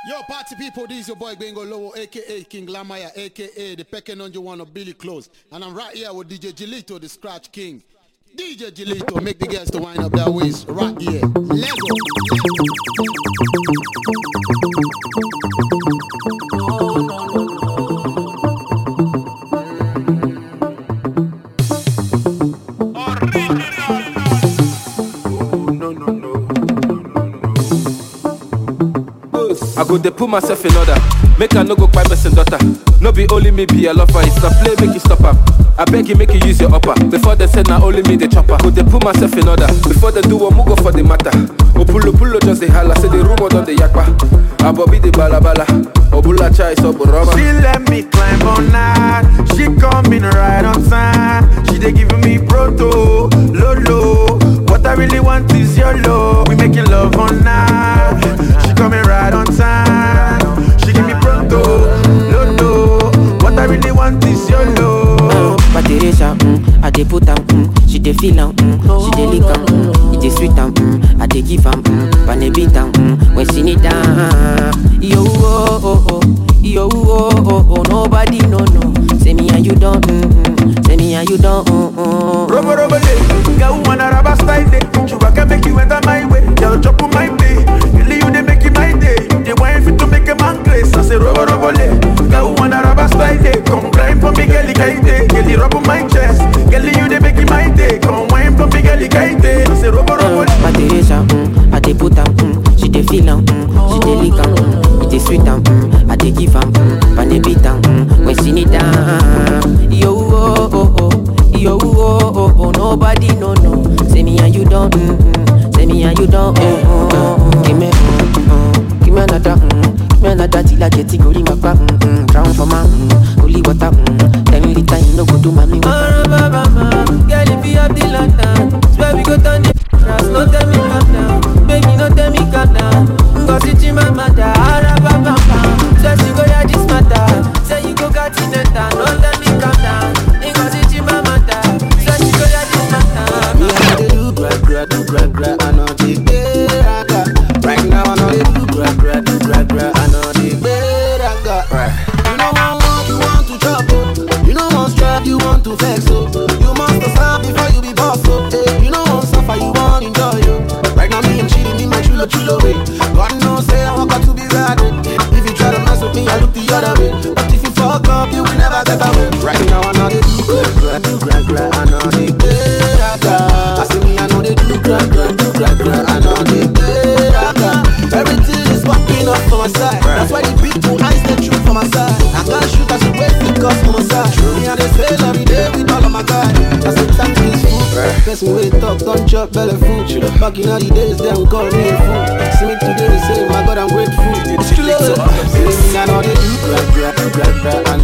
Yo, party people, this is your boy Bengo Lowo, aka King Lamaya, aka the Pecking on you one of Billy Close. And I'm right here with DJ Gilito, the Scratch King. DJ Gilito, make the girls to wind up their waist right here. Let's go. I go dey put myself in order. Make I no go kpai person daughter. No be only me be a lover. It's a play, make you stop am. I beg you, make you use your upper. Before they say na only me the chopper. Go dey put myself in order. Before they do one, go for the matter. Opulo pulo just the holla. Say the rumor don the yakpa. Abobi the balabala. Obula chai so boroma. She let me climb on night. She coming right on time. She dey giving me proto, lolo. What I really want is your love. We making love on night. She coming right on time. She give me proto, lolo. What I really want is your love. But Teresa, mm, I dey put am, mm, she dey feel am, mm, she dey lick am, mm, it dey sweet am, mm, I dey give am, mm, pan beat am, mm, when she need am. Yo oh oh oh, yo oh oh oh, nobody no no. Say me and you don't, mm, mm, say me and you don't, mm, mm. Robo robo le, girl wanna rubber style day. You can make you enter my way, girl chop on my day. Really you dey make it my day. You dey wine fit to make a man grace. I say robo robo le, girl wanna rubber style day. Come grind for me, girl kaite. Girl rub on my chest, girl you dey make it my day. Come wine for me, girl kaite. I say robo robo le. But Teresa, mm, I dey put am, mm, she dey feel am, mm, she dey lick am, mm, it dey sweet am, mm, I dey give am, mm, pan beat am, mm, when she need am. Yo oh oh oh, yo oh oh oh, nobody no no. Say me and you don't, mm, mm, say me and you don't, mm, mm, mm. Give me, mm, mm, give me another, mm, give me another till I get it, go ring my back, mm, mm, drown for my, mm, holy water, mm, ten liter, you no go do mommy water. Girl, if you have the lantern, swear we go turn the grass. No tell me calm down, baby, no tell me calm down. Cause it's in my mother, arababamba. Say she go hear this matter, say you go got in it, no tell me calm down. Cause it's in my mother, say she go hear this matter. Me I know they do gra gra do gra gra I know they beraga Right now I know they do gra gra do gra gra I know they beraga You know one want you want to chop oh You know one strive you want to flex oh You must stop before you be boss oh hey, You know one suffer you want enjoy oh Right now me and chilling in my chulo chulo way God knows say I want got to be bad oh. If you try to mess with me I look the other way But if you fuck up you will never get away Right now I know they do gra gra do gra gra I know they beraga I see me I know they do gra gra do gra gra I know they beraga Everything is working up for my side That's why the people eyes they shoot for my side I can't shoot I should wait because for my side Me and they say every day with all of my guys That's the time to this food Person wait talk don't chop belly food Back in all the days them call me a fool See me today they say my God I'm grateful It's true See me I know they do gra gra do gra gra I